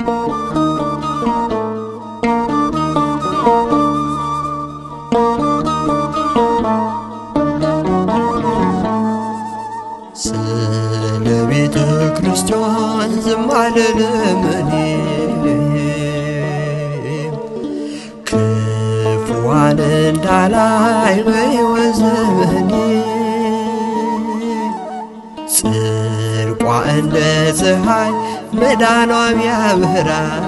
ስለ ቤተ ክርስቲያን ዝም አልልም እኔ ክፉዋን እንዳላይ በሕይወት ዘመኔ ጽድቋ እንደ ፀሐይ መዳኗም ያበራል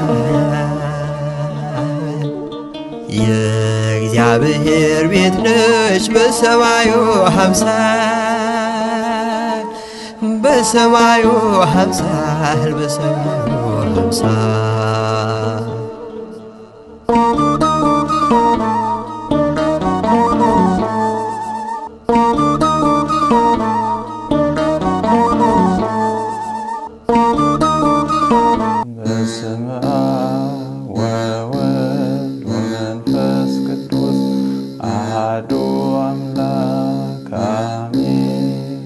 የእግዚአብሔር ቤት ነች በሰማዩ አምሳል በሰማዩ አምሳል በሰማዩ አምሳል በስመ አብ ወወልድ ወመንፈስ ቅዱስ አሐዱ አምላክ አሜን።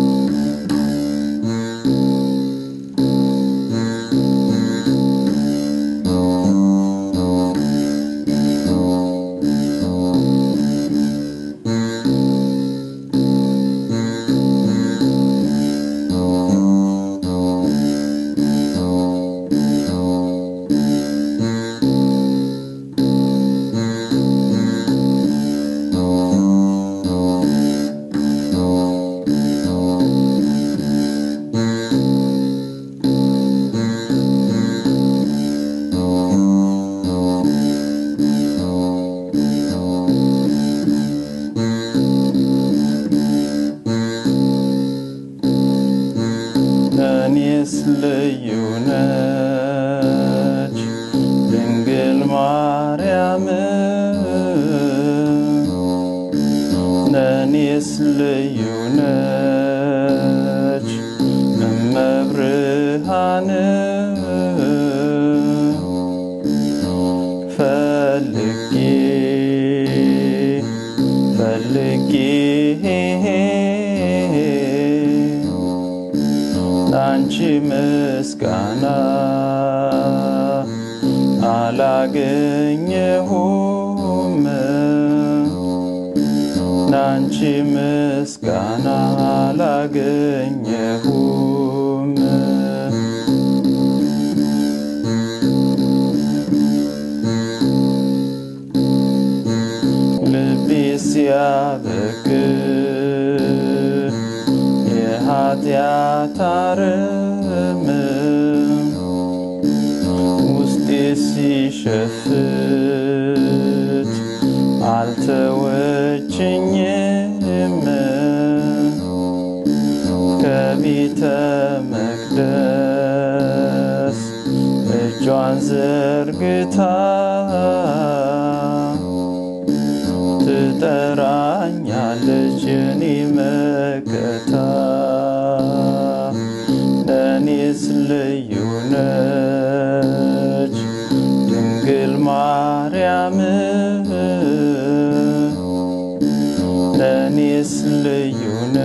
ለእኔስ ልዩ ነች ድንግል ማርያም ለእኔስ ልዩ ነች እመብርሃን ፈልጌ ፈልጌ ላንቺ ምስጋና አላገኘሁም ላንቺ ምስጋና አላገኘሁም ልቤ ሲያበቅ የኃጢአት አረም ውስጤ ሲሸፍት አልተወችኝም ከቤተ መቅደስ እጇን ዘርግታ ትጠራኛለች የኔ መከታ ለእኔስ ልዩ ነች ድንግል ማርያም ለእኔስ ልዩ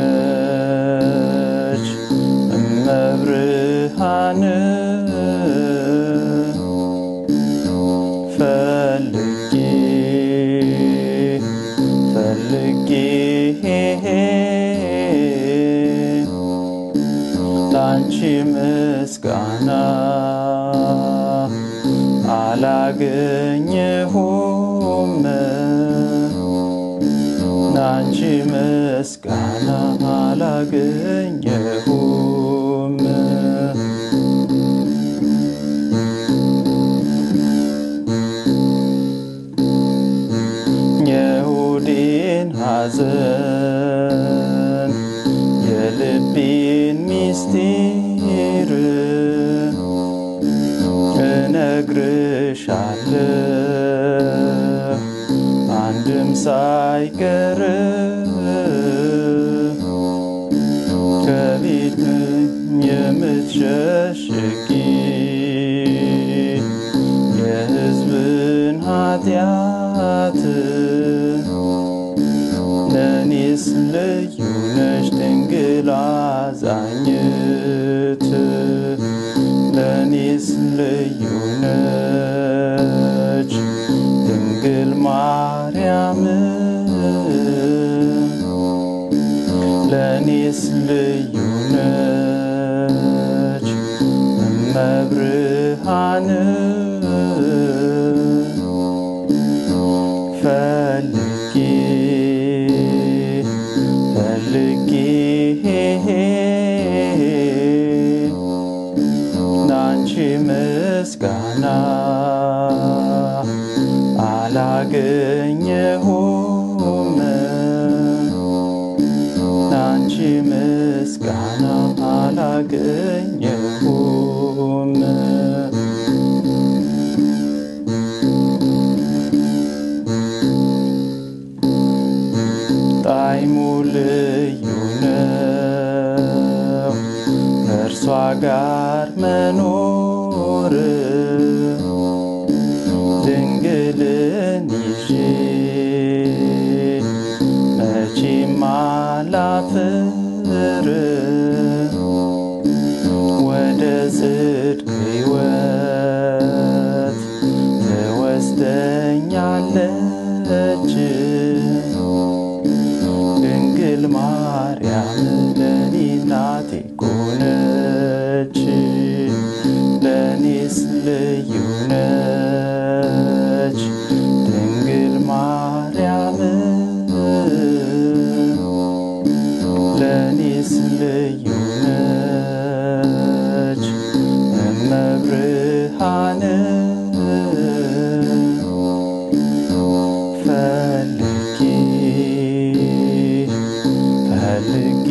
ነች እመብርሃን ፈልጌ ፈልጌ ላንቺ ምስጋና አላገኘሁም ላንቺ ምስጋና አላገኘሁም የሁዴን ሐዘን የልቤን ሚስጢር እነግርሻለሁ አንድም ሳይቀር ከቤት የምትሸሽጊ የሕዝብን ኃጢአት ለእኔስ ልዩ ነሽ ድንግል አዛኝት ለእኔስ ልዩ ነች ድንግል ማርያም ለእኔስ ልዩ ነች እመብርሃን ፈልጌ ፈልጌ ላንቺ ምስጋና አላገኘሁም ላንቺ ምስጋና አላገኘሁም ጣዕሙ ልዩ ነው ከእርሷ ጋር መኖር ድንግልን ይዤ መቼም አላፍር ወደ ጽድቅ ሕይወት ትወስደኛለች ድንግል ማርያም ለኔ እናቴ ኮነች ለኔስ ልዩ ነች ድንግል ማርያም ለኔስ ልዩ ነች እመብርሃን ፈልጌ ፈልጌ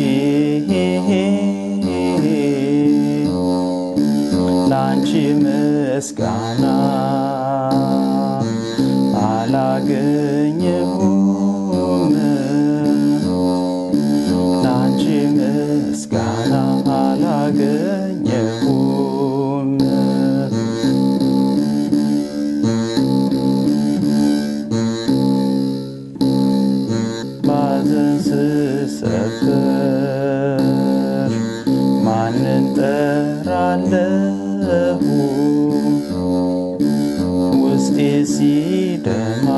ላንቺ ምስጋና አላገኘሁም ላንቺ ምስጋና አላገኘሁም ባዘን ስሰበር ማንን ጠራለሁ ውስጤ ሲደማ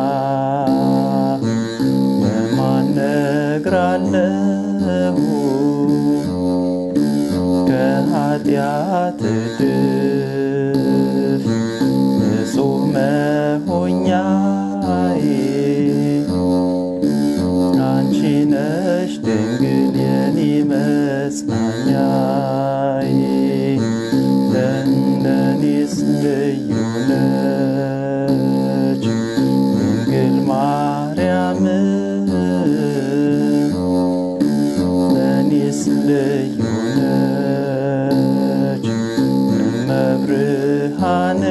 ለማን ነግራለሁ ከኃጢአት እድፍ ንጹሕ መሆኛዬ አንቺ ነሽ ድንግል የኔ መጽናኛዬ ለእኔስ ልዩ ነች ድንግል ማርያም ለእኔስ ልዩ ነች እመብርሃን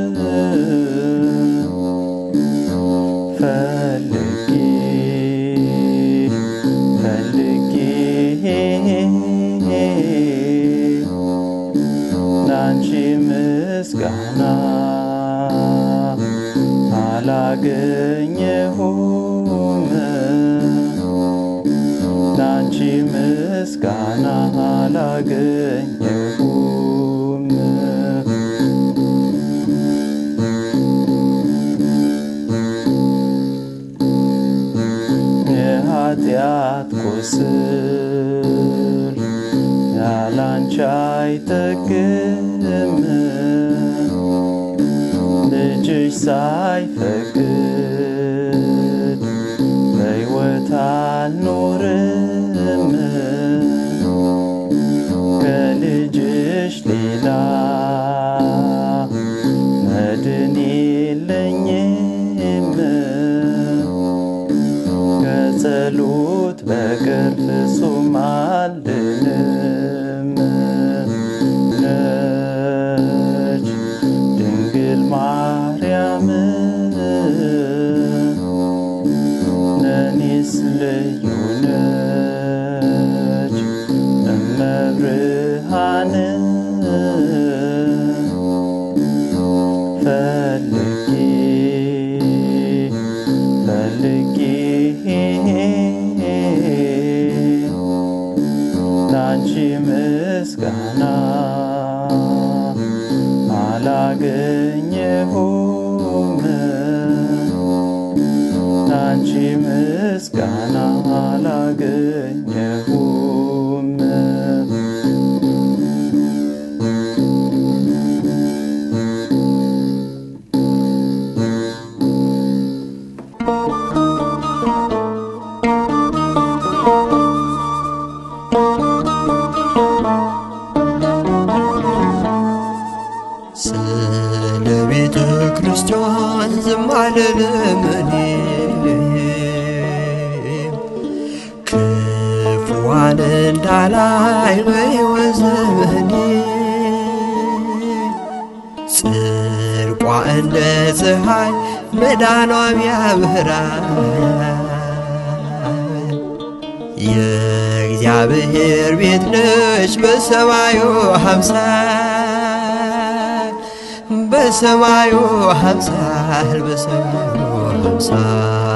ፈልጌ ፈልጌ ላንቺ ምስጋና አላገኘሁም ላንቺ ምስጋና አላገኘሁም የኃጢአት ቁስል ያላንቺ አይጠግም ልጅሽ ሳይፈቅድ በሕይወት አልኖርም ከልጅሽ ሌላ መድን የለኝም ከጸሎት በቀር ፍጹም አልድንም ነች ድንግል ማርያም ለእኔስ ልዩ ነች እመብርሃን ፈልጌ ፈልጌ ላንቺ ምስጋና አላገ አላገኘሁም ላንቺ ምስጋና አላገኘሁም ስለ ቤተ ክርስቲያን ዝም አልልም እኔ ክፉዋን እንዳላይ በሕይወት ዘመኔ ጽድቋ እንደ ፀሐይ መዳኗም ያበራል የእግዚአብሔር ቤት ነች በሰማዩ አምሳል በሰማዩ አምሳል በሰማዩ አምሳል